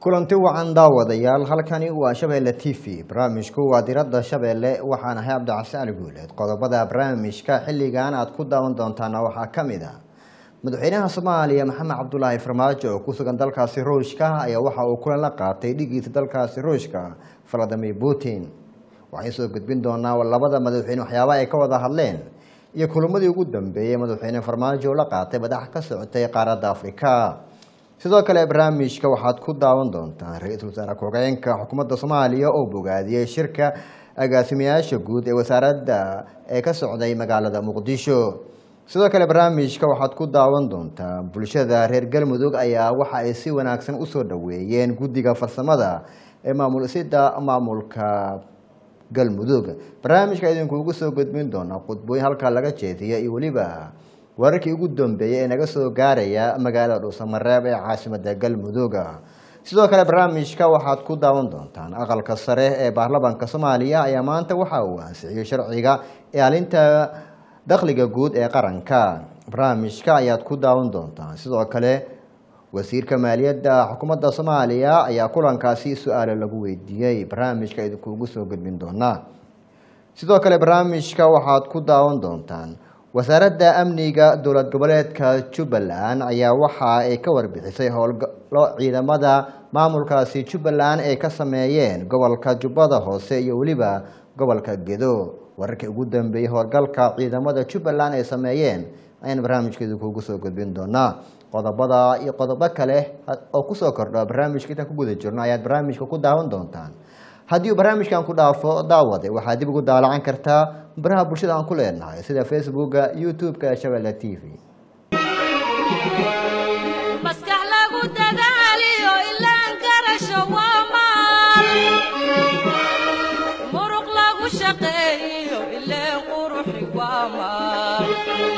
kulanti wacan daawadayaal halkani waa shabeelle t v barnaamijku waa diradda shabeelle waxaan ahay cabdicasi ali guuleed qodobada barnaamijka xilligan aad ku daawan doontaana waxaa ka mid ah madaxweynaha soomaaliya maxamed cabdulaahi farmaajo oo ku sugan dalkaasi ruushka ayaa waxa uu kulan la qaatay dhigiisa dalkaasi ruushka valadimir putin waxay soo gudbin doonaa labada madaxweyne waxyaabaha ay ka wada hadleen iyo kulamadii ugu dambeeyey madaxweyne farmaajo la qaatay madax ka socotay qaaradda afrika sidoo kale barnaamijka waxaad ku daawan doontaan ra-iisul wasaare ku-xigeenka xukuumadda soomaaliya oo bogaadiyey shirka agaasimayaasha guud ee wasaaradda ee ka socday magaalada muqdisho sidoo kale barnaamijka waxaad ku daawan doontaa bulshada reer galmudug ayaa waxa ay si wanaagsan usoo dhaweeyeen guddiga farsamada ee maamulisida maamulka galmudug barnaamijka idinkuugu soo gudbin doona khudbooyin halkaa laga jeediya iyo weliba wararkii ugu dambeeyey ee naga soo gaaraya magaalada dhuusamareeb ee caasimada galmudug sidoo kale barnaamijka waxaad ku daawan doontaan aqalka sare ee baarlamaanka soomaaliya ayaa maanta waxa uu ansixiyey sharciga ilaalinta dakhliga guud ee qaranka barnaamijka ayaad ku daawan doontaan sidoo kale wasiirka maaliyadda xukuumadda soomaaliya ayaa kulankaasi su-aalo lagu weydiiyey barnaamijka idinkuugu soo gudbin doonaa sidoo kale barnaamijka waxaad ku daawan doontaan wasaaradda amniga dowlad goboleedka jubbaland ayaa waxa ay ka warbixisay howlgalo ciidamada maamulkaasi jubbaland ay ka sameeyeen gobolka jubbada hoose iyo weliba gobolka gedo wararkii ugu dambeeyey howlgalka ciidamada jubbaland ay sameeyeen ayaan barnaamijkeedu kuugu soo gudbin doonaa qodobada iyo qodobo kale oo kusoo kordha barnaamijka intaan ku guda jirno ayaad barnaamijka ku daawan doontaan haddii uu barnaamijkan ku dhaafo daawade waxaad dib ugu daalacan kartaa baraha bulshada aan ku leenahay sida facebooka youtube-ka ee shabeelle t v maskax lagu dadaaliyo ilaan karasho waa maal muruq lagu shaqeeyo ileen quruxi waa maal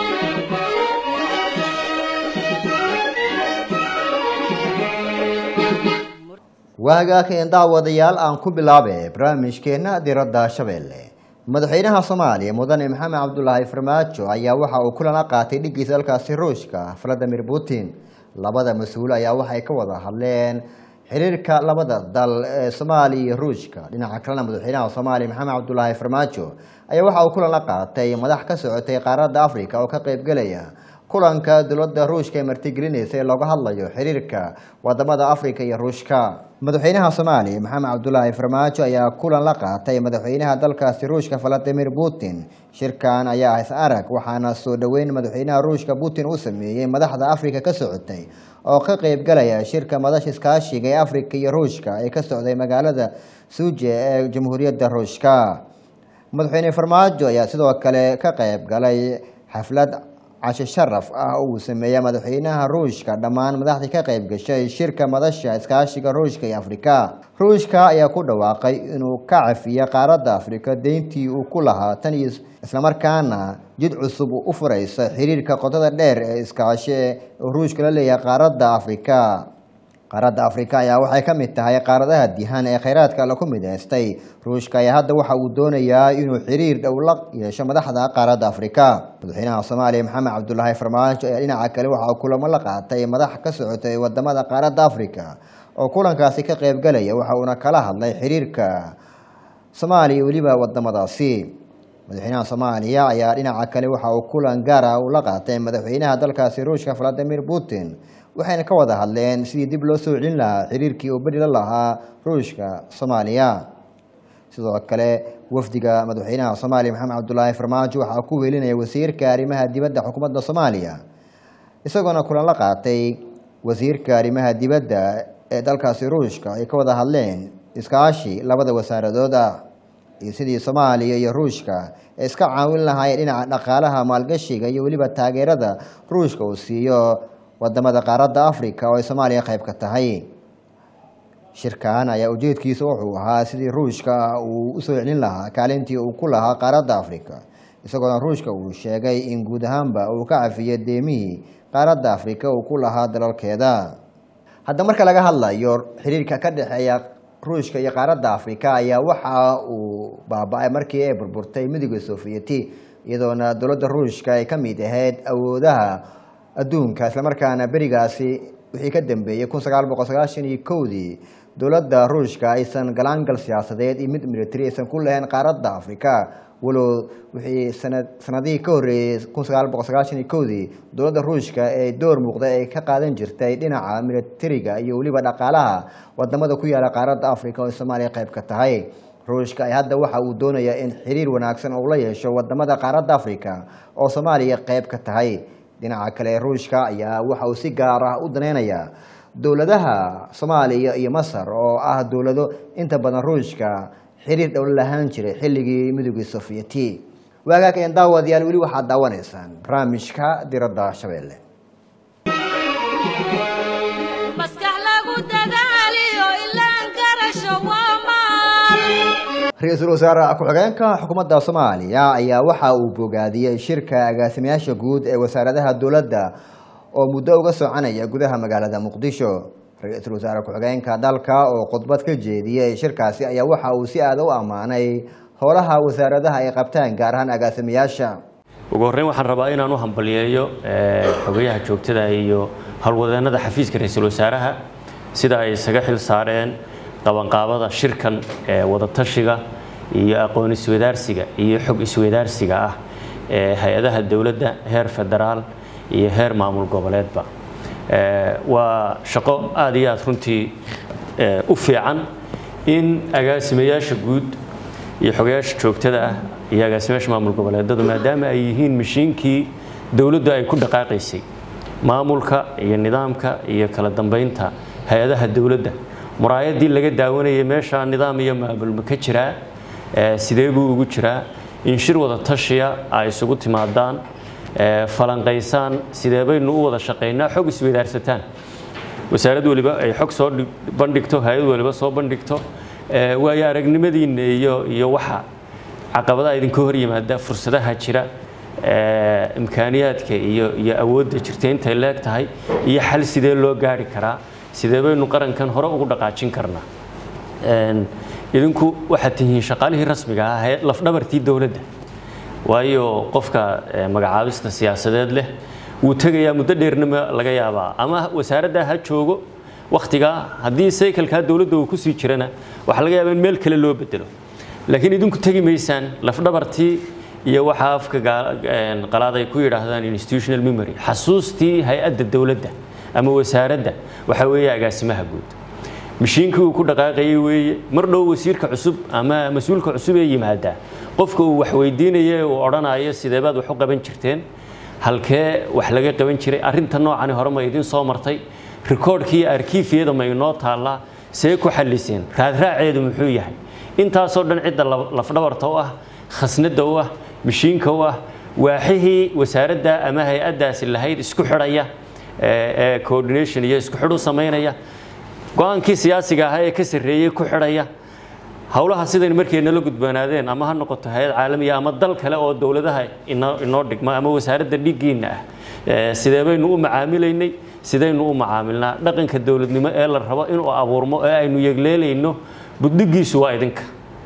waagaakeen daawadayaal aan ku bilaabe barnaamijkeena diradda shabeelle madaxweynaha soomaaliya mudane maxamed cabdulaahi farmaajo ayaa waxa uu kulan la qaatay dhigiisa dalkaasi ruushka valadimir putin labada mas-uul ayaa waxay ka wada hadleen xiriirka labada dal ee soomaaliya iyo ruushka dhinaca kalena madaxweynaha soomaaliya maxamed cabdulaahi farmaajo ayaa waxa uu kulan la qaatay madax ka socotay qaaradda africa oo ka qeybgelaya kulanka dowladda ruushka ee martigelinaysa ee looga hadlayo xiriirka wadamada africa iyo ruushka madaxweynaha soomaaliya maxamed cabdulaahi farmaajo ayaa kulan la qaatay madaxweynaha dalkaasi ruushka valadimir putin shirkan ayaa is arag waxaana soo dhoweyn madaxweynaha ruushka putin uu sameeyey madaxda africa ka socotay oo ka qeybgalaya shirka madasha iskaashiga ee africa iyo ruushka ee ka socday magaalada suuje ee jamhuuriyadda ruushka madaxweyne farmaajo ayaa sidoo kale ka qeyb galay xaflad cashe sharaf ah oo uu sameeya madaxweynaha ruushka dhammaan madaxdii ka qayb gashay shirka madasha iskaashiga ruushka iyo afrika ruushka ayaa ku dhawaaqay inuu ka cafiyo qaaradda afrika deyntii uu ku lahaa tan iyo islamarkaana jid cusub u furaysa xiriirka qotada dheer ee iskaashi ee ruushka la leeyahay qaaradda afrika qaaradda afrika ayaa waxay ka mid tahay qaaradaha dihan ee kheyraadka laku midaystay ruushka ayaa hadda waxa uu doonayaa inuu xiriir dhow la yeesho madaxda qaaradda afrika madaxweynaha soomaaliya maxamed cabdulaahi farmaajo ayaa dhinaca kale waxa uu kulamo la qaatay madax ka socotay wadamada qaaradda afrika oo kulankaasi ka qeybgalaya waxa uuna kala hadlay xiriirka soomaaliya weliba wadamadaasi madaxweynaha soomaaliya ayaa dhinaca kale waxa uu kulan gaara uu la qaatay madaxweynaha dalkaasi ruushka valadimir putin waxayna ka wada hadleen sidii dib loo soo celin lahaa xiriirkii uu beri la lahaa ruushka soomaaliya sidoo kale wafdiga madaxweynaha soomaaliya maxamed cabdulaahi farmaajo waxaa ku welinaya wasiirka arrimaha dibadda xukuumadda soomaaliya isagoona kulan la qaatay wasiirka arrimaha dibadda ee dalkaasi ruushka ay ka wada hadleen iskaashi labada wasaaradood ah iyo sidii soomaaliya iyo ruushka ee iska caawin lahaayeen dhinaca dhaqaalaha maalgashiga iyo weliba taageerada ruushka uu siiyo wadamada qaaradda africa oo ay soomaaliya qayb ka tahay shirkan ayaa ujeedkiisa wuxuu ahaa sidii ruushka uu usoo celin lahaa kaalintii uu ku lahaa qaaradda africa isagoona ruushka uu sheegay in guud ahaanba uu ka cafiyay deemihii qaaradda africa uu ku lahaa dalalkeeda hadda marka laga hadlayo xiriirka ka dhexeeya ruushka iyo qaaradda africa ayaa waxa uu baaba-ay markii ay burburtay midooda sovieti iyadoona dowladda ruushka ay ka mid ahayd awoodaha adduunka islamarkaana berigaasi wixii ka dambeeyey kun sagaal boqol sagaashan iyo kowdii dowladda ruushka aysan galaangal siyaasadeed iyo mid military aysan ku lahayn qaaradda afrika walow wixii sanad sanadihii ka horreeyey kun sagaal boqol sagaashan iyo kowdii dowladda ruushka ee door muuqda ay ka qaadan jirtay dhinaca militariga iyo weliba dhaqaalaha wadamada ku yaala qaaradda afrika oo ay soomaaliya qayb ka tahay ruushka ay hadda waxa uu doonayaa in xiriir wanaagsan uu la yeesho wadamada qaaradda afrika oo soomaaliya qayb ka tahay dhinaca kale ruushka ayaa waxa uu si gaar ah u daneynayaa dowladaha soomaaliya iyo masar oo ah dowlado inta badan ruushka xiriir dhowla lahaan jiray xilligii midowgii sofiyeeti waagaag een daawadayaal weli waxaad daawanaysaan barnaamijka diradda shabeelle maskax lagu dadaaliyo ilaan garasho waa maal ra-iisul wasaare ku-xigeenka xukuumadda soomaaliya ayaa waxa uu bogaadiyey shirka agaasimayaasha guud ee wasaaradaha dowladda oo muddo uga soconaya gudaha magaalada muqdisho ra-iisul wasaare ku-xigeenka dalka oo khudbad ka jeediyey shirkaasi ayaa waxa uu si aada u ammaanay howlaha wasaaradaha ay qabtaan gaar ahaan agaasimayaasha ugu horreyn waxaan rabaa inaan u hambaliyeeyo xogayaha joogtada iyo howlwadeennada xafiiska ra-iisul wasaaraha sida ay isaga xil saareen qabanqaabada shirkan ee wadatashiga iyo aqoon iswadaarsiga iyo xog iswadaarsiga ah ee hay-adaha dowladda heer federaal iyo heer maamul goboleedba waa shaqo aada iyo aada runtii u fiican in agaasimayaasha guud iyo xogayaasha joogtada ah iyo agaasimayaasha maamul goboleedadu maadaama ay yihiin mashiinkii dowladdu ay ku dhaqaaqaysay maamulka iyo nidaamka iyo kala dambeynta hay-adaha dowladda muraayadii laga daawanayay meesha nidaam iyo maamulma ka jiraa sidee buu ugu jiraa in shir wada tashiya ay isugu timaadaan falanqaysaan sidee baynu u wada shaqaynaa xog isweydaarsataan wasaarad waliba ay xog soo bandhigto hay-ad waliba soo bandhigto waayo aragnimadiinna iyo iyo waxa caqabadaha idinka hor yimaada fursadaha jira imkaaniyaadka iyo iyo awoodda jirta intay leeg tahay iyo xal sidee loo gaari karaa sidee baynu qarankan hore ugu dhaqaajin karnaa idinku waxaad tihiin shaqaalihii rasmiga ah ee lafdhabartii dowladda waayo qofka magacaabista siyaasadeed leh wuu tegayaa muddo dheernima laga yaabaa ama wasaaradda ha joogo wakhtigaa haddii saykalkaa dowladda uu kusii jirana waxaa laga yaabaa in meel kale loo bedelo laakiin idinku tegi maysaan lafdhabartii iyo waxa afka qalaad ay ku yidhaahdaan institutional memory xasuustii hay-adda dowladda ama wasaaradda waxaa weeye agaasimaha guud mashiinkii uu ku dhaqaaqayay weeye mar dhow wasiirka cusub ama mas-uulka cusub ee yimaadaa qofka uu wax weydiinaya uu odhanayo sidee baad wax u qaban jirteen halkee wax laga qaban jiray arrinta noocani hore ma idin soo martay rikoodhkii arkiifiyada ma inoo taallaa see ku xalliseen raadraaceedu muxuu yahay intaasoo dhan cidda lafdhabarta u ah khasnadda u ah mashiinka u ah waaxihii wasaaradda ama hay-addaasi lahayd isku xidhaya ee coordination iyo isku xidh u samaynaya go-aankii siyaasiga ahaa ee ka sarreeyey ku xidhaya howlaha sidayn markay nala gudbanaadeen ama ha noqoto hay-ad caalamiya ama dal kale oo dowladaha inoo dhigma ama wasaaradda dhiiggiinna ah sidee baynu u macaamilaynay sidaynu u macaamilnaa dhaqanka dowladnimo ee la rabo inuu abuurmo ee aynu yegleelayno budhigiisu waa idinka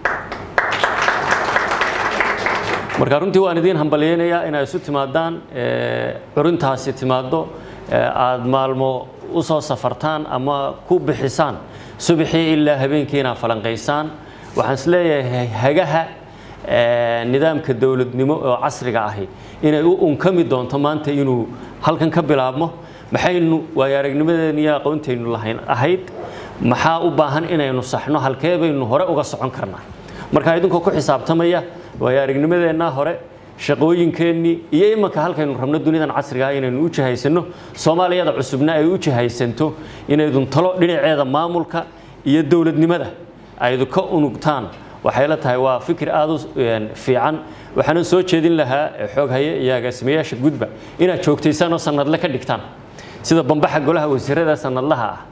marka runtii waan idiin hambalyeynayaa inay isu timaadaan curintaasi timaaddo aada maalmo u soo safartaan ama ku bixisaan subaxii ilaa habeenkii inaad falanqaysaan waxaan is leeyahay hagaha nidaamka dowladnimo oo casriga ahi inay u unkami doonto maanta inuu halkan ka bilaabmo maxaynu waayo aragnimadeena iyo aqoontaynu lahayn ahayd maxaa u baahan inaynu saxno halkee baynu hore uga socon karnaa marka idinkoo ku xisaabtamaya waayo aragnimadeennaa hore shaqooyinkeennii iyo imanka halkaynu rabno dunidan casriga ah inaynu u jihaysanno soomaaliyada cusubna ay u jihaysanto inaydun talo dhinaceeda maamulka iyo dowladnimada aydu ka unugtaan waxay la tahay waa fikir aada u fiican waxaanan soo jeedin lahaa xooghaye iyo agaasimayaasha gudba inaad joogtaysaan oo sanadle ka dhigtaan sida bambaxa golaha wasiirada sanadlaha ah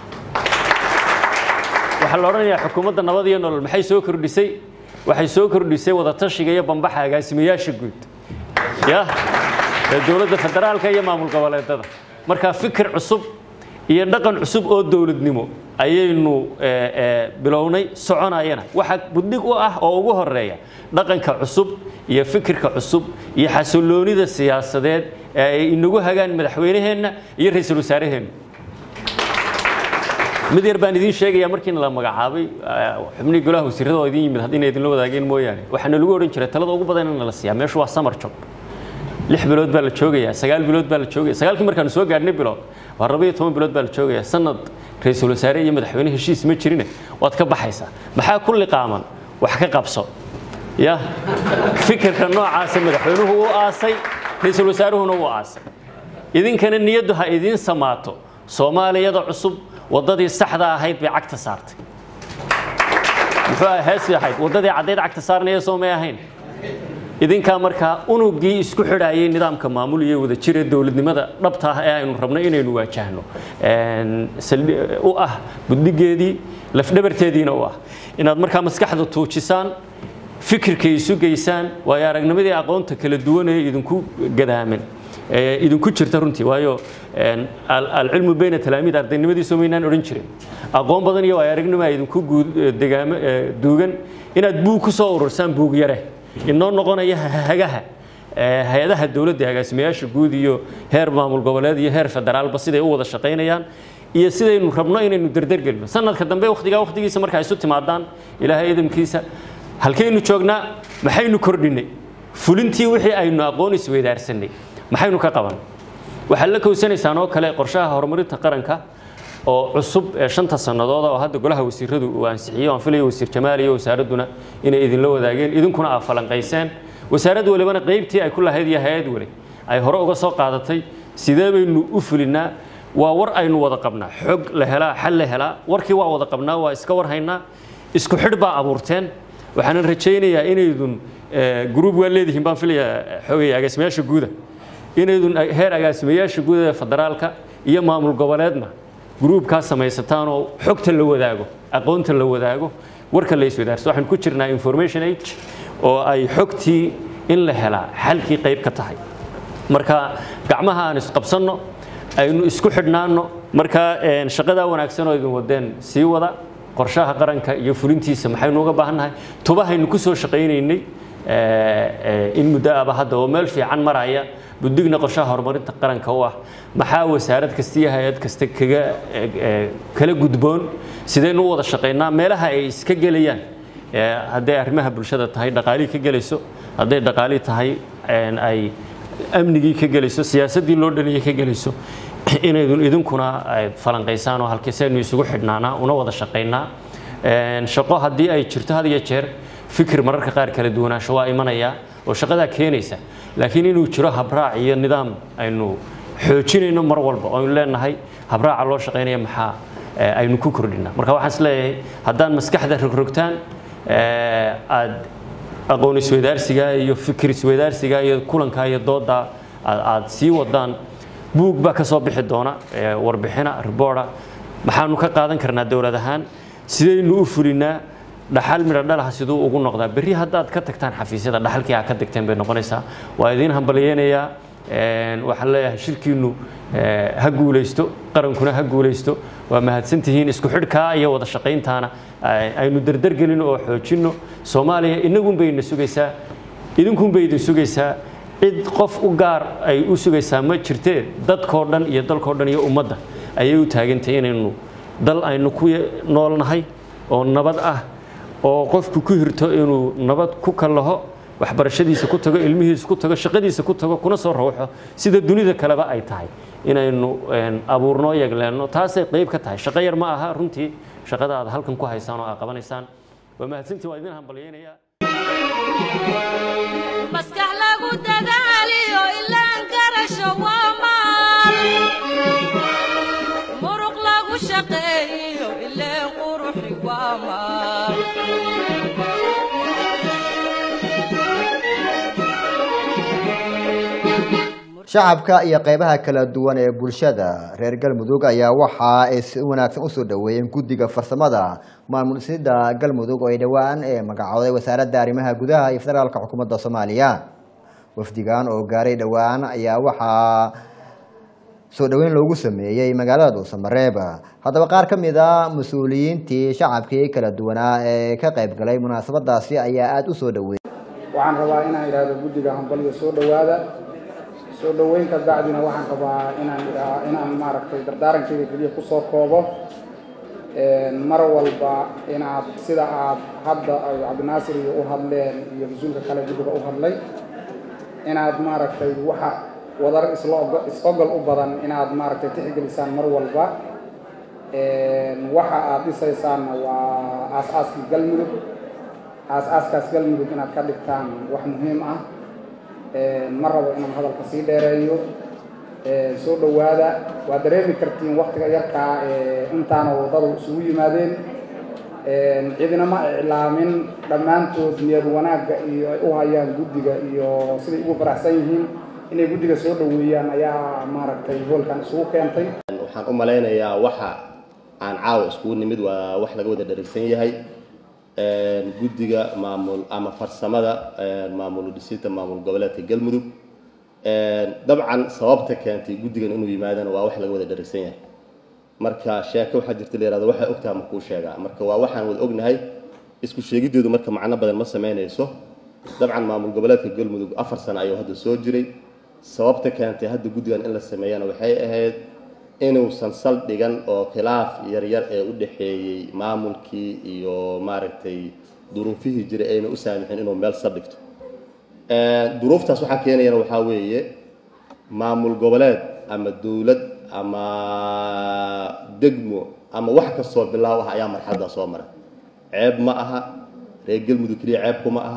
waxaa la odhanayaa xukuumadda nabad iyo nolol maxay soo kordhisay waxay soo kordhisay wadatashiga iyo bambaxa agaasimayaasha guud ya ee dowladda federaalka iyo maamul goboleedada marka fikir cusub iyo dhaqan cusub oo dowladnimo ayaynu bilownay soconayana waxa budhig u ah oo ugu horeeya dhaqanka cusub iyo fikirka cusub iyo xasiloonida siyaasadeed ee ay inagu hagaan madaxweynaheenna iyo ra-iisul wasaaraheenna mid yar baan idiin sheegayaa markiina la magacaabay xubnihii golaha wasiirada oo idin yimid haddii idinla wadaageen mooyaane waxaana lagu odhan jiray talada ugu badan in la siiyaa meeshu waa summer job lix bilood baa la joogayaa sagaal bilood baa la joogaya sagaalkii markaanu soo gaadhnay bilood waa laba iyo toban bilood baa la joogayaa sanad ra-iisul wasaare iyo madaxweyne heshiis ma jirine waad ka baxaysaa maxaa ku liqaaman wax ka qabso ya fikirka noocaasa madaxweynuhu u aasay ra-iisul wasaaruhuna u aasay idinkana niyaddu ha idiin samaato soomaaliyada cusub waddadii saxda ahayd bay cagta saartay muxuu ahaa heesii ahayd waddadii caddayd cagta saarnaya soo may ahayn idinkaa markaa unugii isku xidhaayay nidaamka maamul iyo wada jira dowladnimada dhabta ah ee aynu rabno inaynu waajahno u ah guddigeedii lafdhabarteediina u ah inaad markaa maskaxda tuujisaan fikirkay isu geysaan waayo aragnimadii aqoonta kala duwan ee idinku gadaaman idinku jirta runtii waayo alcilmu bayna talaamiid ardaynimadiisu maynaan odhan jirin aqoon badan iyo waayo aragnimo idinku degaamo duugan inaad buug ku soo urursaan buug yare inoo noqonaya hagaha hay-adaha dowladda agaasimayaasha guud iyo heer maamul goboleed iyo heer federaalba siday u wada shaqaynayaan iyo sidaynu rabno inaynu derdergelino sanadka dambe wakhtigaa wakhtigiisa markaa isu timaadaan ilaahay idamkiisa halkaynu joognaa maxaynu kordhinay fulintii wixii aynu aqoon isweydaarsanay maxaynu ka qaban waxaad la kowsanaysaan oo kale qorshaha horumarinta qaranka oo cusub ee shanta sannadood oo hadda golaha wasiiradu uu ansixiyey aan filayo wasiir jamaal iyo wasaaradduna inay idinla wadaageen idinkuna aad falanqayseen wasaarad walibana qaybtii ay ku lahayd iyo hay-ad weli ay hore uga soo qaadatay sidee baynu u fulinaa waa war aynu wada qabnaa xog la helaa xal la helaa warkii waa wada qabnaa waa iska war haynaa isku xidh baa abuurteen waxaanan rajaynayaa inaydun gruub waa leedihiin baan filayaa xogaya agaasimayaasha guuda inaydun heer agaasimayaasha guuda ee federaalka iyo maamul goboleedna gruubkaa samaysataan oo xogta la wadaago aqoonta la wadaago warka la iswadaarso waxaan ku jirnaa information age oo ay xogtii in la helaa xalkii qayb ka tahay marka gacmaha aan isqabsanno aynu isku xidhnaanno marka shaqadaa wanaagsan oo idin wadeen sii wada qorshaha qaranka iyo fulintiisa maxaynu uga baahannahay tubahaynu ku soo shaqaynaynay in muddo aba hadda oo meel fiican maraya buddigna qorshaha horumarinta qaranka u ah maxaa wasaarad kasta iyo hay-ad kasta kaga kala gudboon sidaynu u wada shaqaynaa meelaha ay iska gelayaan hadday arrimaha bulshada tahay dhaqaalihii ka gelayso hadday dhaqaalii tahay ay amnigii ka gelayso siyaasaddii loo dhaniyey ka gelayso inaydun idinkuna falanqaysaan oo halkiisaynu isugu xidhnaanaa una wada shaqaynaa shaqo haddii ay jirto had iyo jeer fikir mararka qaar kala duwanaansho waa imanaya oo shaqadaa keenaysa laakiin inuu jiro habraac iyo nidaam aynu xoojinayno mar walba oo aynu leenahay habraaca loo shaqaynaya maxaa aynu ku kordhinaa marka waxaan is leeyahay haddaan maskaxda rogrogtaan aad aqoon isweydaarsiga iyo fikir isweydaarsiga iyo kulanka iyo dooda aad sii wadaan buug baa ka soo bixi doona warbixina riboorda maxaanu ka qaadan karnaa dowlad ahaan sidaynu u fulinaa dhaxal midha dhalaha siduu ugu noqdaa berri haddaad ka tagtaan xafiisyada dhaxalkii aa ka tagteen bay noqonaysaa waa idiin hambalyeynayaa waxaan leeyahay shirkiinnu ha guulaysto qarankuna ha guulaysto waa mahadsantihiin isku xidhkaa iyo wada shaqayntaana aynu derdergelino oo xoojinno soomaaliya inagunbay ina sugaysaa idinkunbay idin sugaysaa cid qof u gaar ay u sugaysaa ma jirtee dadkoo dhan iyo dalkoo dhan iyo ummadda ayay u taagantay inaynu dal aynu ku noolnahay oo nabad ah oo qofku ku hirto inuu nabad ku kallaho waxbarashadiisa ku tago ilmihiisa ku tago shaqadiisa ku tago kuna soo rawxo sida dunida kaleba ay tahay inaynu abuurnoo yegleenno taasay qayb ka tahay shaqo yar ma aha runtii shaqada aad halkan ku haysaan oo aad qabanaysaan waa mahadsantii waa idin hambalyeynayaa maskax lagu dadaaliyo ilaan garasho waa maal muruq lagu shaqeeyo ileen quruxi waa maal shacabka iyo qaybaha kala duwan ee bulshada reer galmudug ayaa waxa ay si wanaagsan usoo dhaweeyeen guddiga farsamada maamulsida galmudug oo ay dhowaan ee magacooday wasaaradda arrimaha gudaha iyo federaalka xukuumadda soomaaliya wafdigan oo gaaray dhowaan ayaa waxaa soo dhoweyn loogu sameeyey magaalada dhuusamareeb haddaba qaar ka mid a mas-uuliyiintii shacabkii kala duwanaa ee ka qayb galay munaasabadaasi ayaa aada u soo dhaweeyey waxaan rabaa inaan idhaahdo guddiga hambalyo soo dhowaada soo dhoweynka bacdina waxaan rabaa inaan idhaa inaan maaragtay dardaarankeyga keliya kusoo koobo mar walba inaad sida aad hadda ay cabdinaasir iyo u hadleen iyo mas-uulka kale guddiga u hadlay inaad maaragtay waxa wadar isla ogo- is-ogol u badan inaad maaragtay tixgelisaan mar walba waxa aad dhisaysaanna waa aas-aaskii galmudug aas-aaskaas galmudug inaad ka dhigtaan wax muhiim ah ma rabo inaan hadalka sii dheereeyo soo dhowaada waa dareemi kartiin waktiga yarkaa intaana waddadu isugu yimaadeen cidina ma iclaamin dhammaantood niyad wanaagga iyo ay u hayaan guddiga iyo siday ugu faraxsan yihiin inay guddiga soo dhoweeyaan ayaa maaragtay hoolkan isugu keentay waxaan u malaynayaa waxa aan caawa iskugu nimid waa wax laga wada dharagsan yahay guddiga maamul ama farsamada maamul dhisidda maamul goboleedka galmudug dabcan sababta keentay guddigan inuu yimaadana waa wax laga wada dharagsan yahay marka sheeko waxaa jirta la yihahdo waxay ogtaha ma kuu sheegaa marka waa waxaan wada ognahay isku sheegiddeedu marka macno badan ma samaynayso dabcan maamul goboleedka galmudug afar sano ayuu hadda soo jiray sababta keentay hadda guddigan in la sameeyana waxay ahayd inuusan saldhigan oo khilaaf yaryar ee u dhexeeyey maamulkii iyo maaragtay duruufihii jiray ayna u saamixin inuu meel saldhigto duruuftaas waxaa keenayana waxaa weeye maamul goboleed ama dowlad ama degmo ama wax kastoo bilaaw ah ayaa marxaladdaa soo mara ceeb ma aha reer galmudug keliya ceeb kuma aha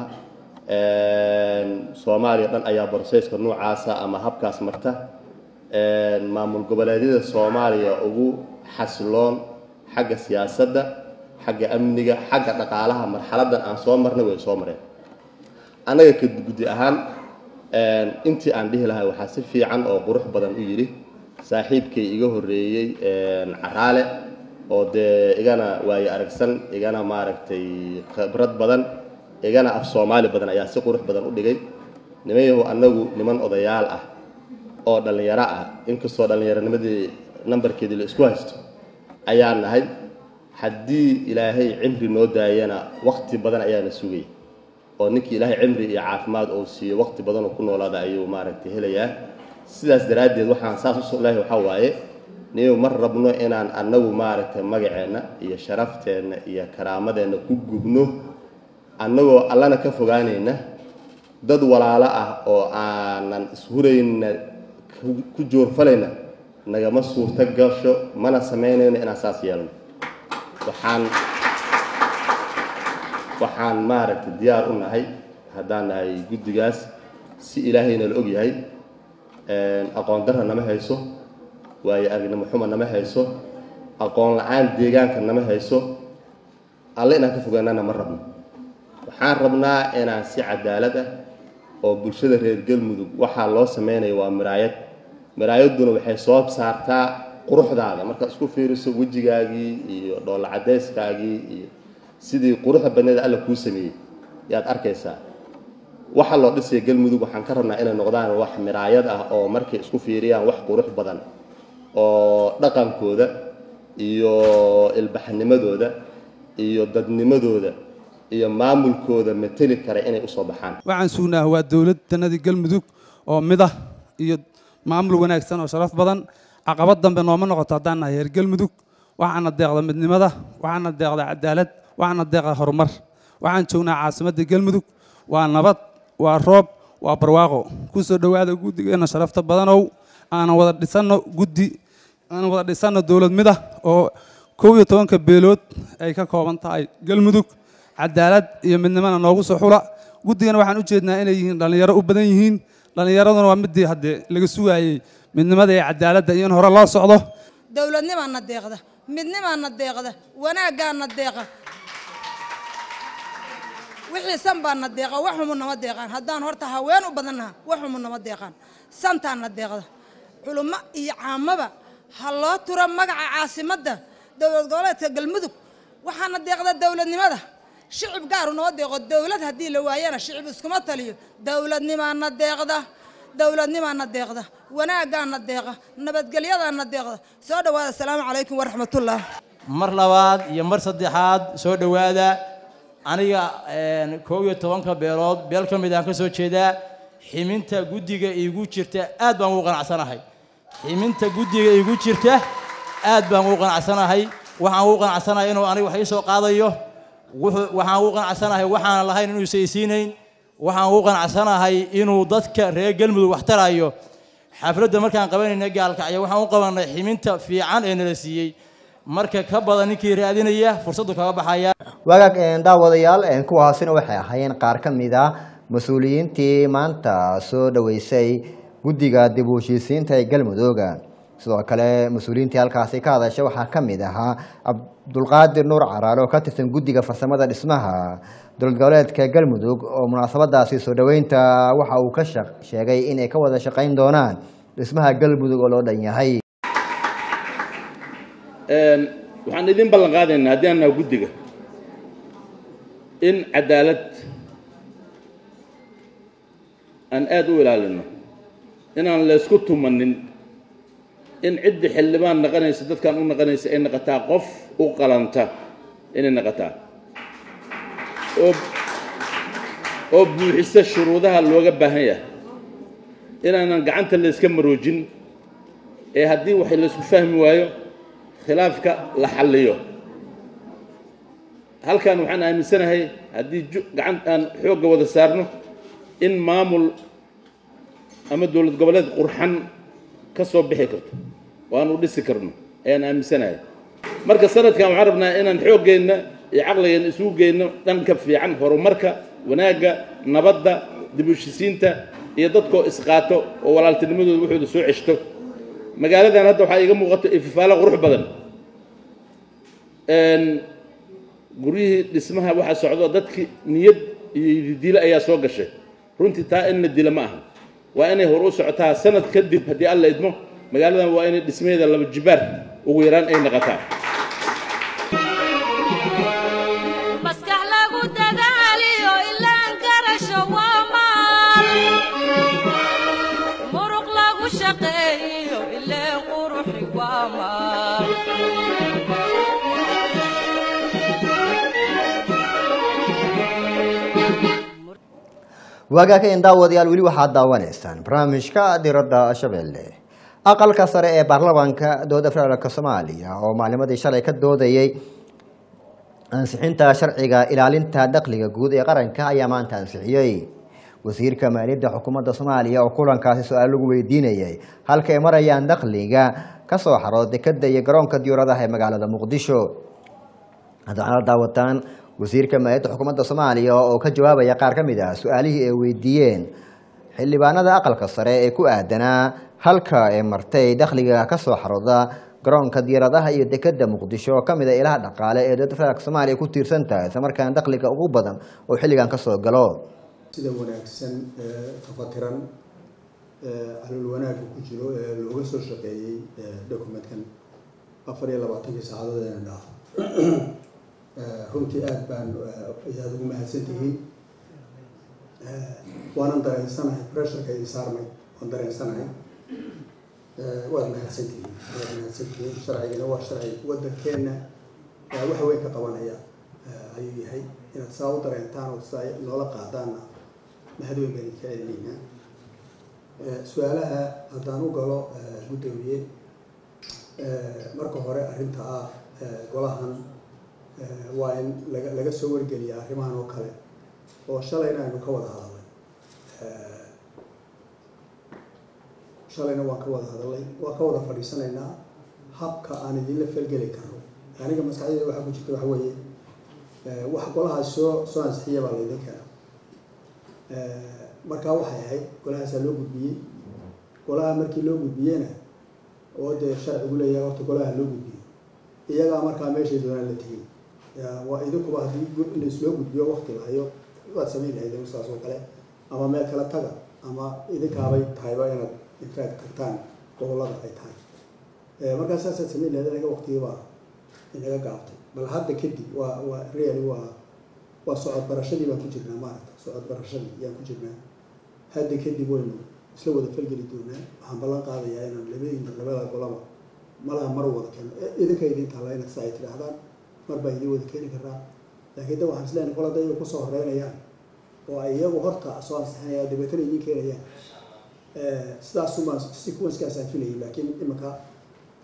soomaaliya dhan ayaa borsayska noocaasa ama habkaas marta maamul goboleedyada soomaaliya ugu xasiloon xagga siyaasadda xagga amniga xagga dhaqaalaha marxaladan aan soo marnay way soo mareen annaga ka guddi ahaan intii aan dhihi lahay waxaa si fiican oo qurux badan u yidhi saaxiibkay iga horreeyey caraale oo dee igana waayo aragsan igana maaragtay khibrad badan igana af soomaali badan ayaa si qurux badan u dhigay nimanyahu annagu niman odayaal ah oo dhallinyaro ah inkastoo dhallinyaronimadii nambarkeedii la isku haysto ayaa nahay haddii ilaahay cimri noo daayana wakti badan ayaana sugay oo ninkii ilaahay cimri iyo caafimaad uu siiyo wakti badan oo ku noolaada ayuu maaragtay helayaa sidaas daraaddeed waxaan saas usoo lahay waxaa waaye niyo mar rabno inaan annagu maaragtay magaceenna iyo sharafteenna iyo karaamadeenna ku gubno annagoo allana ka fogaanayna dad walaalo ah oo aanan ishurayna ku joorfalayna nagama suurto gasho mana samaynayno inaan saas yeelno waxaan waxaan maaragtay diyaar u nahay haddaan nahay guddigaas si ilaahayna la og yahay aqoon darra nama hayso waayo aragnimo xuma nama hayso aqoon la-aan deegaanka nama hayso alle inaan ka fogaanana ma rabno waxaan rabnaa inaan si cadaalad ah oo bulshada reer galmudug waxaa loo sameynaya waa miraayad miraayadduna waxay soo saartaa quruxdaada markaad isku fiiriso wejigaagii iyo dhoolla cadayskaagii iyo sidii quruxda badneeda alla kuu sameeyey yaad arkaysaa waxa loo dhisaya galmudug waxaan ka rabnaa inay noqdaan wax miraayad ah oo markay isku fiiriyaan wax qurux badan oo dhaqankooda iyo ilbaxnimadooda iyo dadnimadooda iyo maamulkooda mateli kara inay usoo baxaan waxaan sugnaa waa dowlad danadii galmudug oo mid ah iyo maamul wanaagsan oo sharaf badan caqabad dambe nooma noqoto haddaan nahay reer galmudug waxaana deeqda midnimada waxaana deeqda cadaalad waxaana deeqda horumar waxaan joognaa caasimadda galmudug waa nabad waa roob waa barwaaqo ku soo dhowaada guddigeenna sharafta badanow aanan wada dhisanno guddi aanan wada dhisanno dowlad mid ah oo kow iyo tobanka beelood ay ka kooban tahay galmudug cadaalad iyo midnimana noogu soo xula guddigana waxaan u jeednaa inay yihiin dhallinyaro u badan yihiin dhallinyaraduna waa midii haddee laga sugaayey midnimada iyo cadaaladda iyo in hore loo socdo dowladnimaana deeqda midnimaana deeqda wanaaggaana deeqa wixii san baana deeqa waxumu nama deeqaan haddaan horta haween u badannaha waxumu nama deeqaan santaana deeqda culummo iyo caamaba ha loo turo magaca caasimadda dowlad goboleedka galmudug waxaana deeqda dowladnimada shicib gaaru noo deeqo dowlad haddii la waayana shicib iskuma taliyo dowladnimaana deeqda dowladnimaana deeqda wanaaggaana deeqa nabadgelyadaana deeqda soo dhowaada asalaamu calaykum waraxmatullah mar labaad iyo mar saddexaad soo dhowaada aniga koob iyo tobanka beelood beel ka mid aan ka soo jeedaa ximinta guddiga iigu jirta aad baan ugu qanacsanahay ximinta guddiga iigu jirta aad baan ugu qanacsanahay waxaan ugu qanacsanahay inuu aniga wax ii soo qaadayo wuxuu waxaan ugu qanacsanahay waxaan lahayn inuu isaysiinayn waxaan ugu qanacsanahay inuu dadka reer galmudug wax tarayo xafladda markaan qabanayna gaalkacyo waxaan u qabanay ximinta fiican ee nala siiyey marka ka badan ninkii raadinaya fursaddu kaga baxaya wagaag een, daawadayaal een, kuwaasina waxay ahaayeen qaar ka mid a mas-uuliyiintii maanta soo dhaweysay guddiga dib u heshiisiinta ee galmudooga sidoo kale mas-uuliyiintii halkaasi ka hadashay waxaa ka mid ahaa cabdulqaadir nuur caraale oo ka tirsan guddiga farsamada dhismaha dowlad goboleedka galmudug oo munaasabadaasi soo dhaweynta waxa uu ka shaq- sheegay inay ka wada shaqayn doonaan dhismaha galmudug oo loo dhan yahay Een, waxaan idin ballan qaadaynaa haddii aan nahay guddiga in cadaalad aan aada u ilaalino inaan laysku tumanin in ciddii xildhibaan naqanaysa dadkan u naqanaysa ay naqataa qof u qalanta inay naqataa oo oo buuxisa shuruudaha looga baahan yahay inaanan gacanta layska maroojin ee haddii wax laysku fahmi waayo khilaafka la xalliyo halkan waxaan aaminsanahay haddii ju- gacan aan xoogga wada saarno in maamul ama dowlad goboleed qurxan ka soo bixi karto oo aan u dhisi karno ayaan aaminsanahay marka sanadkan waxaan rabnaa inaan xooggeenna iyo caqligeenna isugu geyno dhanka fiican horumarka wanaagga nabadda dib u heshisiinta iyo dadkoo isqaato oo walaaltinimadooda wuxuuda soo ceshto magaaladan hadda waxaa iiga muuqato ififaalo qurux badan Een, guryihii dhismaha waxaa socdo dadkii niyad iyo dilo ayaa soo gashay runtii taa in la dila ma aha waa inay hor u socotaa sanad kadib haddii alla idmo magaaladan waa inay dhismaheeda laba jibaar ugu yaraan ay naqataa maskax lagu dadaaliyo ilaan garasho waa maal muruq lagu shaqeeyo ileen quruxi waa maal waagaakeen daawadayaal weli waxaad daawanaysaan barnaamijka diradda shabeelle aqalka sare ee baarlamaanka dowladda federaalk soomaaliya oo maalimadii shalay ka doodayey ansixinta sharciga ilaalinta dakhliga guud ee qaranka ayaa maanta ansixiyey wasiirka maaliyadda xukuumadda soomaaliya oo kulankaasi su-aal lagu weydiinayay halka ay marayaan dakhliga kasoo xaro dekada iyo garoonka diyauradaha ee magaalada muqdisho haddana la daawataan wasiirka maaliyadda xukuumadda soomaaliya oo ka jawaabaya qaar ka mid ah su-aalihii ay weydiiyeen xildhibaanada aqalka sare ee ku aadanaa halka ay martay dakhliga kasoo xarooda garoonka diyaaradaha iyo dekada muqdisho oo kamid a ilaha dhaqaale ee dowladda federaalk soomaaliya ku tiirsan tahay isla markaana dakhliga ugu badan oo xilligan kasoo galo sida wanaagsan ee tafatiran ee calool wanaagga ku jiro ee looga soo shaqeeyey documentkan afar iyo labaatankii saacadood ee dhaaf runtii aad baan ayaad ugu mahadsantihiin waanan dareensanahay pressureka idin saarmay waan dareensanahay waad mahadsantihiin waad mahadsantihiin sharcigana waa sharci waddankeenna wax weyn ka qabanaya ayuu yahay inaad saa u dareentaan oo saa noola qaadaanna mahad weyn baan idinka celinaynaa su-aalaha haddaan u galo guddoomiye marka hore arrinta ah golahan waa in laga laga soo wargeliya arrimahan oo kale oo shalayna aynu ka wada hadalnay shalayna waan ka wada hadalnay waan ka wada fadhiisanaynaa habka aan idinla felgeli karno aniga maskaxdayda waxaa ku jirta waxa weeye wax golahaas soo soo ansixiya baa laydin keena markaa waxay ahayd golahaasaa loo gudbiyey golaha markii loo gudbiyeyna oo dee sharcigu leeyahay horta golaha loo gudbiyo iyagaa markaa meeshay doonaan la tegey waa idinkuba haddii laisloo gudbiyo wakti lahayo waad samayn lahayd saas oo kale ama meel kale taga ama idinkaabay tahayba inaad infact tagtaan gobolada ay tahay markaa saasaad samayn lahayd anaga waktigibaa inaga gaabtay bal hadda kadib waa waa really waa waa socod barashadii baan ku jirnaa maaragta socod barashadii ayaan ku jirnaa hadda kadib waynu isla wada falgeli doonaa waxaan ballan qaadayaa inaan labadiina labada golaba malaha mar wada keeno idinka idin taalla inaad saa ay tidhaahdaan mar baa idin wada keeni karaa laakiin da waxaan isleeyahay kol hadday iyagu kusoo horeynayaan oo ay iyagu horta soo ansixinayaan dabeetana idin keenayaan sidaasumaan sequencekaasaan filayay laakiin imika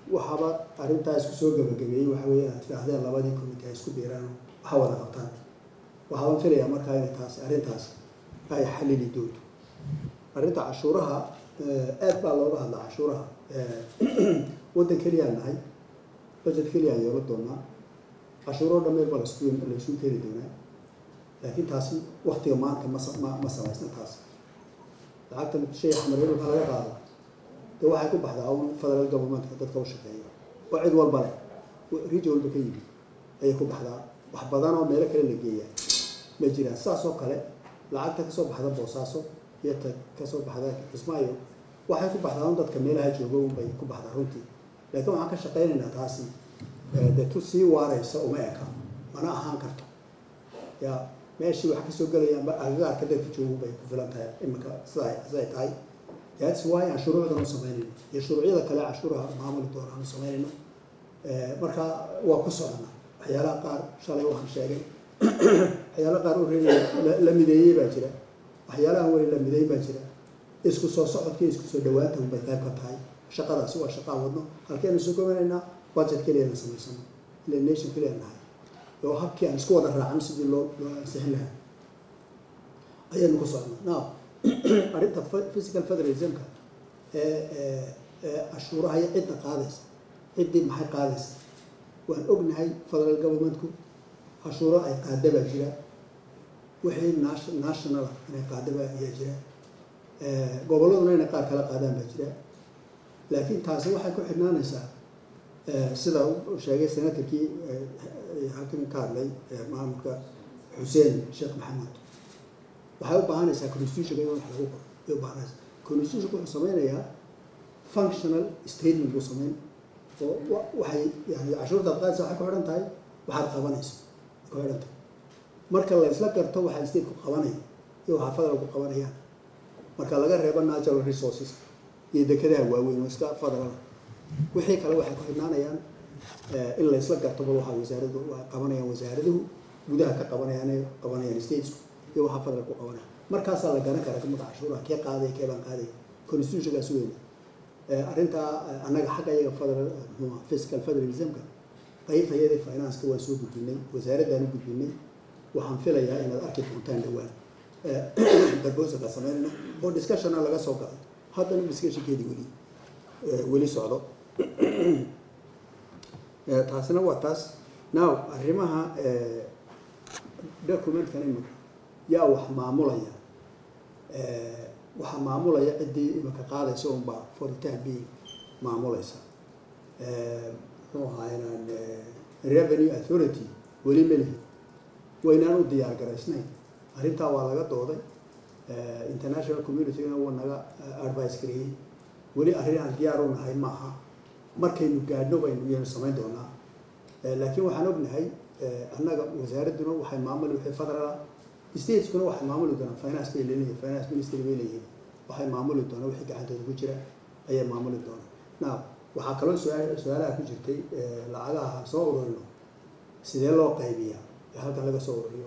waxaaba arrintaa isku soo gabagabeeyey waxa weeye inaad tidhaahdeen labadii committee ay isku biiraan waxa wada qabtaan waxaan filayaa markaa inay taasi arrintaas ay xalili doonto arrinta cashuuraha aad baa looga hadlaa cashuuraha waddan keliyaan nahay budget keliyaan yeelo doonaa cashuuro dhammeed baa laisku laysu keeni doonaa laakiin taasi waktiga maanta ma ma ma samaysna taas lacagtan shay xamareer marka laga qaado dee waxay ku baxdaa un federal governmentka dadka u shaqeeya oo cid walba leh region walba ka yimid ayay ku baxdaa wax badan oo meelo kale la geeyaa ma jiraan saas oo kale lacagta kasoo baxda boosaaso iyo ta kasoo baxda kismaayo waxay ku baxdaa un dadka meelaha jooga un bay ku baxdaa runtii laakiin waxaan ka shaqaynaynaa taasi dee tu sii waaraysa uma eka mana ahaan karto ya meeshii wax kasoo gelayaanba agagaarka dadka joogu bay ku filan tahay iminka sida siday tahay that's why aan shuruucdan u samaynayno iyo shuruucyada kale cashuuraha maamuli doona aan u samaynayno marka waa ku socona waxyaalaha qaar shalay waxaan sheegay waxyaalaha qaar ore la mideeyey baa jira waxyaalaha weli la mideey baa jira isku soo socodka isku soo dhawaanta unbay qayb ka tahay shaqadaasi waa shaqaa wadno halkeenu isu gobanaynaa budget keliyana samaysano ila nation keliya nahay oo habkii aan isku wada raacan sidii loo loo ansixin lahaa ayaynu ku socnaa now arrinta physical federalismka ee ee cashuuraha iyo cidda qaadaysa ciddii maxay qaadaysa waan ognahay federal governmentku cashuuro ay qaada baa jira wixii national inay qaada baa ayaa jira gobolladuna inay qaar kala qaadaan baa jira laakiin taasi waxay ku xidhnaanaysaa sida uu sheegay senatorkii halkan ka hadlay maamulka xuseen sheekh maxamed waxay u baahanaysaa constitutionka in wax lagu qoro ay u baahanaysaa constitutionka wuxuu sameynayaa functional statement buu sameyn oo waxay yani cashuurtaad qaadaysa waxay ku xidhan tahay waxaad qabanayso ku xidhan tahay marka la isla garto waxaa stateku qabanaya iyo waxaa federalku qabanayaan marka laga reebo natural resources iyo dekedaha waaweyn oo iska federal wixii kale waxay ku xidhnaanayaan in la isla garto bal waxaa wasaaradu waa qabanayaan wasaaraduhu gudaha ka qabanayaan ay qabanayaan statesku iyo waxaa federal ku qabanaya markaasaa la garan karaa kamid cashuuraha kee qaaday kee baan qaaday constitutionkaas weyna arrintaa annaga xagga iyaga federal muxuu fiscal federalismka qaybta iyadii financeka waan soo gudbinay wasaaraddaan u gudbinay waxaan filayaa inaad arki doontaan dhowaan barbosalka sameynayna oo discussionna laga soo galay haddana discussionkeedii weli weli socdo taasina waa taas now arrimaha documentkan imika yaa wax maamulaya waxaa maamulaya ciddii imika qaadaysa unbaa for the time being maamulaysa muxuu ahaynaan revenue authority weli melihi waynaan u diyaar garaysnayn arrintaa waa laga dooday international communitygana wuu naga advice gareeyey weli arrin aan diyaar u nahay ma aha markaynu gaadhno baynu yaynu samayn doonaa laakiin waxaan ognahay annaga wasaaradduna waxay maamuli wixii federala stateskuna waxay maamuli doonaan finance bay leeyihiin finance ministry bay leeyihiin waxay maamuli doonaan wixii gacantooda ku jira ayay maamuli doonaan now waxaa kaloo su-aal su-aalaha ku jirtay lacagaha soo ururino sidee loo qaybiyaa ee halkan laga soo ururiyo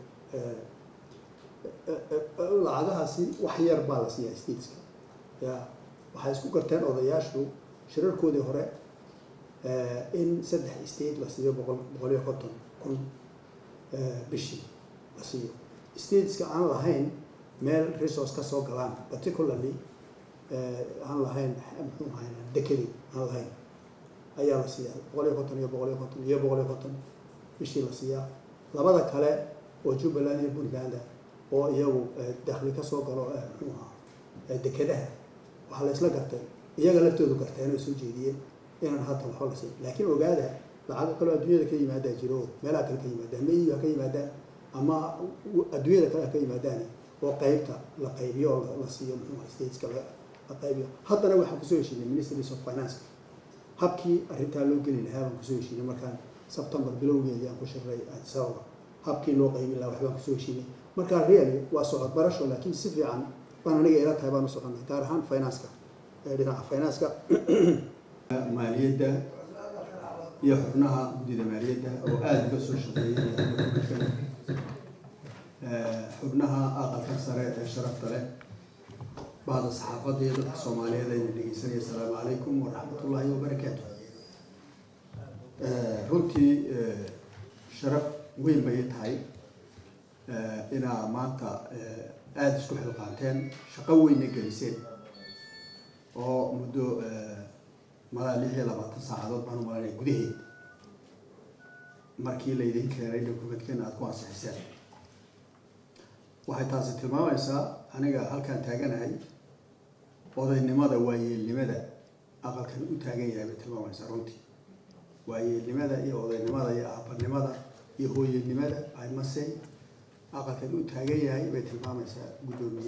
lacagahaasi wax yar baa la siiyaa stateska ya waxay isku garteen odayaashu shirarkoodii hore in saddex state la siiyo boqol boqol iyo konton kun bishii la siiyo stateska aan lahayn meel resource ka soo galaan particularly aan lahayn muxuu ahayn dekedi aan lahayn ayaa la siiyaa boqol iyo konton iyo boqol iyo konton iyo boqol iyo konton bishii la siiyaa labada kale oo jubbaland iyo puntland oo iyagu dakhli ka soo galo muxuu ahaa dekedaha waxaa la isla gartay iyaga laftoodu garteen oo soo jeediyeen inaan hadda waxba la siin laakiin ogaada lacago kaloo adduunyada ka yimaadaa jiro oo meelaha kale ka yimaadaan meyi ha ka yimaadaan ama adduunyada kale ha ka yimaadaan oo qaybta la qaybiyo oo la siiyo muxuu ahaa stateska la qaybiyo haddana waxaan kusoo heshiinay ministries of finance habkii arrintaa loo geli lahaa baan kusoo heshiinay markaan september bilowgeedii aan ku shirray addis ababa habkii loo qaybin lahaa waxbaan kusoo heshiinay marka really waa socod barasho laakiin si fiican baan aniga ila tahay baan u soconay gaar ahaan financeka dhinaca financeka maaliyadda iyo xubnaha guddida maaliyadda oo aada uga soo shaqeeyay xubnaha aqalka sare ee sharafta leh bahda saxaafadda iyo dadka soomaaliyeed ayna dhegeysanaya asalaamu calaykum waraxmatullaahi wabarakaatu runtii sharaf weyn bay i tahay inaa maanta aada isku xilqaanteen shaqo weynna geliseen oo muddo malaa lix iyo labaatan saacadood baan u malanaya gudaheed markii laydin keenay dokumentkeena aada ku ansixiseen waxay taasi tilmaamaysaa aniga halkaan taaganahay odaynimada waayeelnimada aqalkan u taagan yahay bay tilmaamaysaa runtii waayeelnimada iyo odaynimada iyo aabanimada iyo hooyanimada imase aqalkan u taagan yahay bay tilmaamaysaa guddoomiye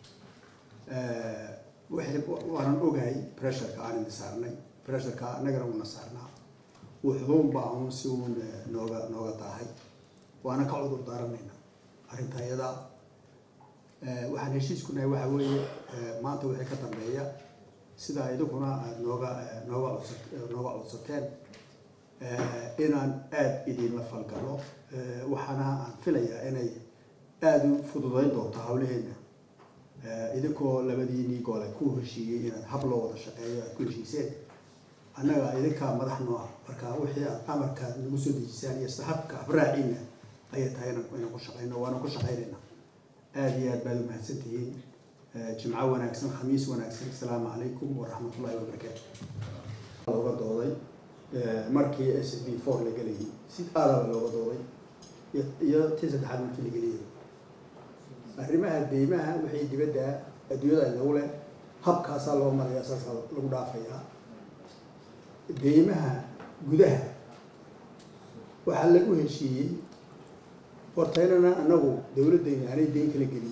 waxay waanan ogahay pressureka aan idin saarnay pressureka annagana una saarnaa wuxuun baa un si uun nooga nooga daahay waana ka cudur daaranaynaa arrinta iyadaa waxaan heshiisku nahay waxa weeye maanta wixii ka dambeeya sidaa idinkuna aada nooga nooga codsa nooga codsateen inaan aada idinla falgalo waxaana aan filayaa inay aada u fududayn doonto hawlaheena idinkoo labadiinii gole ku heshiiyey inaad hab loo wada shaqeeyo aad ku heshiiseen annaga idinkaa madax noo ah marka wixii aad amarkaad nagu soo dejisaan iyo istaxabka abraaciina ayay tahay inaan ku shaqeyno waana ku shaqeynaynaa aada iyo aad baad umahadsan tihiin jimco wanaagsan khamiis wanaagsan asalaamu calaykum waraxmatullahi wabarakaatu looga dooday markii s b four la gelayay si aadaba looga dooday iyo tii saddexaad markii la geliyay arrimaha deymaha wixii dibadda adduunyada inagu leh habkaasaa loo maraya saasaa lagu dhaafayaa deymaha gudaha waxaa lagu heshiiyey hortaynana anagu dawladdayna aanay deyn kala gelin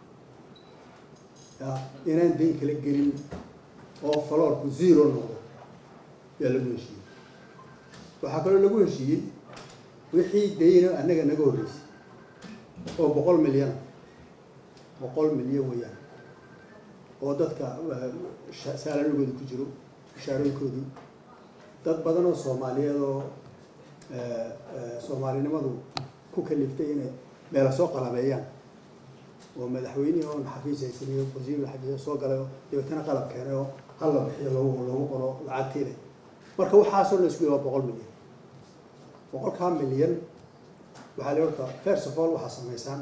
ya inaan deyn kala gelin oo faloorku zero noqdo yaa lagu heshiiyey waxaa kaloo lagu heshiiyey wixii deyna annaga naga horreysay oo boqol milyan boqol milyan weeyaan oo dadka saalanigooda ku jiro mushaarooyinkoodii dad badan oo soomaaliyeed oo soomaalinimadu ku kaliftay inay meela soo qalabeeyaan oo madaxweynihii oon xafiis haysaniyo wasiirla xafiis soo galay oo dabeetana qalab keenay oo hal la bixiyo loogu loogu qoro lacagtiile marka waxaasoo la isku waa boqol milyan boqolkaa milyan waxaa la horta first of all waxaa samaysaan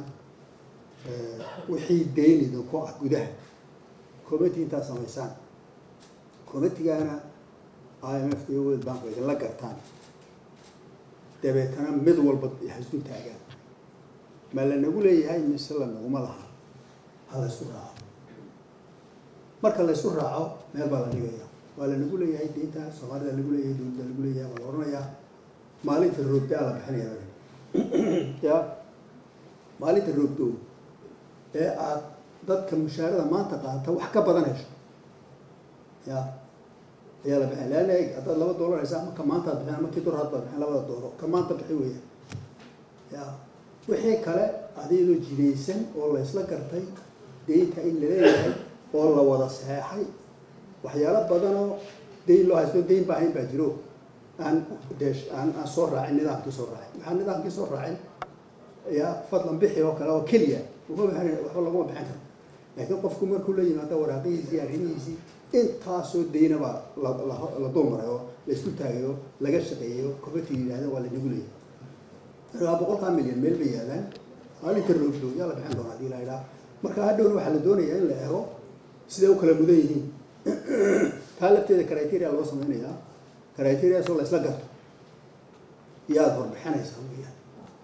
wixii deynida ku ah gudaha committee intaad samaysaan committeegaana i m f iyo world bank way idinla gartaan dabeetana mid walba hasdu taagaan ma lanagu leeyahay mise lanaguma laha ha la ysku raaco marka la ysku raaco meel baa la dhigaya waa lanagu leeyahay deynta soomaalida lagu leeyahay dowladda lagu leeyahay waa la oranayaa maalinta roogdaa la bixinaya ya maalinta roogdow ee aad dadka mushaarada maanta qaata wax ka badan hesho ya ayaa la bixin leanna eg haddaad laba doolar haysa ama ka maanta ad bixin ama kii dolar hadbaad bixin labada dooro ka maanta bixi weya ya wixii kale adeedoo jinaysan oo laysla gartay deynta in laleeyahay oo la wada saxeexay waxyaalo badanoo deyn loo haysto deyn baa hayn baa jiro aan dee aan aan soo raacin nidaamkii soo raacin waxaan nidaamkii soo raacin ya fadlan bixi oo kale oo keliya uma bixin waxba laguma bixin karo laakiin qofku markuu la yimaado waraaqihiisii arrimihiisii intaasoo deynaba la la dul maray oo la isku taagayo laga shaqeeyo committee yidhahda waa lanagu leeyahay markaa boqolkaa milyan meel bay yaalaan maalinta roogdo yaa la bixin doonaa hadii la idhaa marka hadhowna waxaa la doonayaa in la eego siday u kala mudan yihiin taa lafteeda criteria loo sameynayaa criteriasoo la isla garto yaad horbixinaysaa weyaan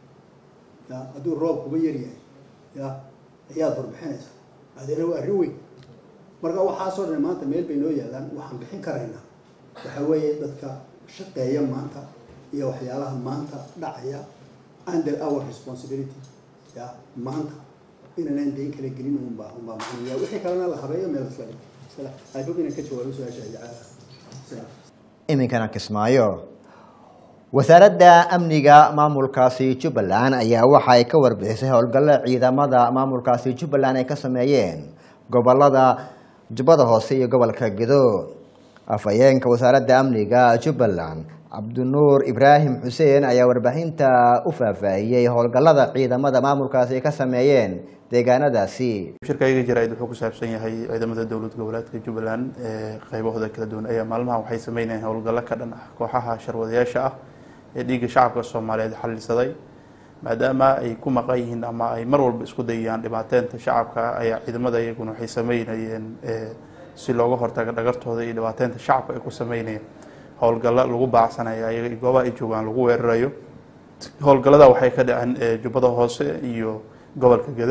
ya hadduu roob kuba yar yahay ya ayaad horbixinaysaa adeena waa arrin weyn marka waxaasoo dhan maanta meel bay noo yaalaan waxaan bixin karaynaa waxa weeye dadka shaqeeya maanta iyo waxyaalaha maanta dhacaya under our responsibility ya maanta inaanan deyn kala gelin unbaa unbaa maxamaya wixii kalena la habeeyo meel isla dhigo I hope inaan ka jawaabo su-aasha ijacaada iminkana kismaayo wasaaradda amniga maamulkaasi jubbaland ayaa waxa ay ka warbixisay howlgalla ciidamada maamulkaasi jubbaland ay ka sameeyeen gobolada jubbada hoose iyo gobolka gedo afhayeenka wasaaradda amniga jubbaland cabdinuur ibraahim xuseen ayaa warbixinta u faahfaahiyey howlgallada ciidamada maamulkaasi ay ka sameeyeen deegaanadaasi shirkayga jaraa'id wuxuu ku saabsan yahay ciidamada dowlad goboleedka jubbaland ee qaybahooda kala duwan ayaa maalmahan waxay sameynayaan howlgallo ka dhan ah kooxaha sharwadayaasha ah ee dhiigga shacabka soomaaliyeed xallisaday maadaama ay ku maqan yihiin ama ay mar walba isku dayayaan dhibaateynta shacabka ayaa ciidamada iyaguna waxay sameynayeen si looga hortago dhagartooda iyo dhibaateynta shacabka ay ku sameynayeen howlgallo lagu baacsanaya ayaga goobaha ay joogaan lagu weerarayo howlgallada waxay ka dhaceen jubbada hoose iyo gobolka gede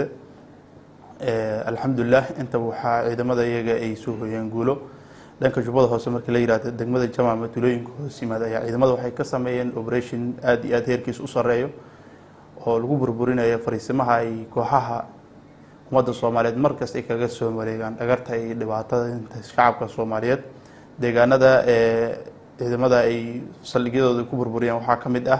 alxamdulilah intaba waxaa ciidamada iyaga ay soo hoyeen guulo dhanka jubbada hoose markii la yihahdo degmada jama ama tulooyinka hoos yimaada ayaa ciidamada waxay ka sameeyeen operation aada iyo aada heerkiis u sareeyo oo lagu burburinayo fariisimaha ay kooxaha ummadda soomaaliyeed markasta ay kaga soo wareegaan dhagarta iyo dhibaatada shacabka soomaaliyeed deegaanada ciidamada ay saldhigyadooda ku burburiyaan waxaa ka mid ah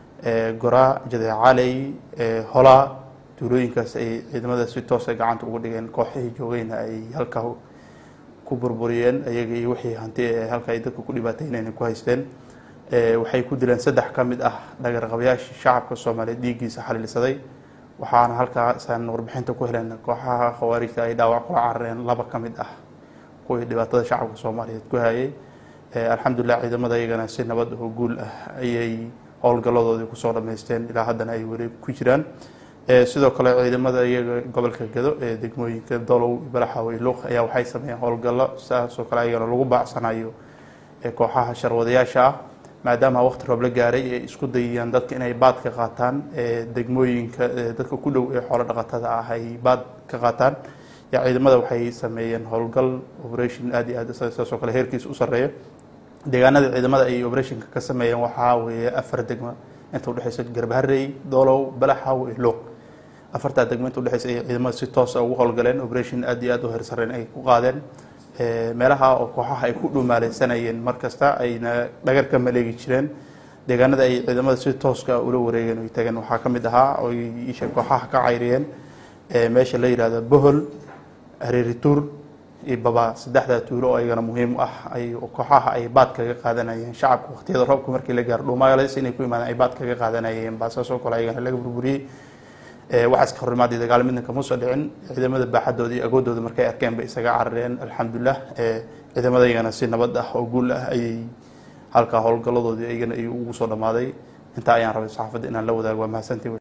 goraa jadeecaaley holaa tuulooyinkaas ay ciidamada si toosa gacanta ugu dhigeen kooxihii joogeyna ay halkaa ku burburiyeen ayaga iyo wixii hanti ee halka ay dadka ku dhibaateynayn ku haysteen waxay ku dileen saddex ka mid ah dhagarqabayaashii shacabka soomaaliyeed dhiiggiisa xaliilsaday waxaana halkaasaan warbixinta ku heleen kooxaha khawaarijta ay dhaawac kula carareen laba ka mid ah kuwii dhibaatada shacabka soomaaliyeed ku hayay alxamdulilah ciidamada iyagana si nabad oo guul ah ayay howlgalladoodii kusoo dhammaysteen ilaa haddana ay weli ku jiraan sidoo kale ciidamada iyaga gobolka gado ee degmooyinka dolow balaxaw iyo luuq ayaa waxay sameeyeen howlgallo saasoo kale ayagana lagu baacsanayo kooxaha sharwadayaasha ah maadaama waqti roob la gaaray ay isku dayayaan dadka inay baad ka qaataan degmooyinka dadka ku dhow ee xoolo dhaqatada ah ay baad ka qaataan yaa ciidamada waxay sameeyeen howlgal operation aada iyo aad saasoo kale heerkiisa u sarreeya deegaanada ciidamada ay operationka ka sameeyeen waxaa weeye afar degmo inta udhexeysa garbaharey doolow balaxaw iyo luuq afartaa degmo inta udhexeysa ay ciidamada si toosa ugu howlgaleen operation aada iyo aada u heersareen ay ku qaadeen meelaha oo kooxaha ay ku dhumaaleysanayeen markasta ayna dhagar ka maleegi jireen deegaanada ay ciidamada si tooska ula wareegeen oy tageen waxaa ka mid ahaa oy isha kooxaha ka cayriyeen meesha la yihahdo bohol hareerituur iyo baba saddexdaa tuulo oo ayagana muhiim u ah ay kooxaha ay baad kaga qaadanayeen shacabka waqtiyada roobka markii la gaaro dhuumaaleys inay ku imaadeen ay baad kaga qaadanayeen baa saasoo kale ayagana laga burburiyey waxaas ka hormaadii dagaal midna kama soo dhicin ciidamada baaxadooda iyo agoodooda markay arkeen bay isaga carareen alxamdulilah ciidamada iyagana si nabad ah oo guul ah ayay halkaa howlgalladoodii iyagana ay ugu soo dhammaaday intaa ayaan rabay saxaafadda inaan la wadaago waa mahadsantii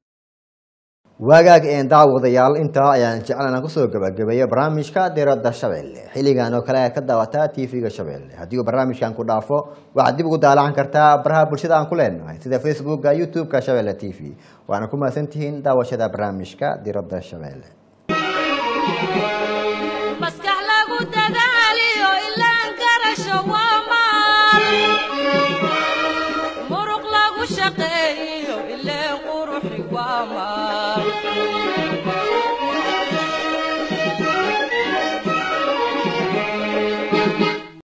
waagaag een daawadayaal intaa ayaan jeclan kusoo gabagabeeya barnaamijka diradda shabeelle xilligan oo kale aad ka daawataa tv-ga shabeelle haddii uu barnaamijkan ku dhaafo waxaad dib ugu daalacan kartaa baraha bulshada aan ku leenahay sida facebooka youtube-ka shabeelle t v waana ku mahadsantihiin daawashada barnaamijka diradda shabeelle maskax lagu dadaaliyo ilaan garasho waa maal muruq lagu shaqeeyo ileen quruxi waa maal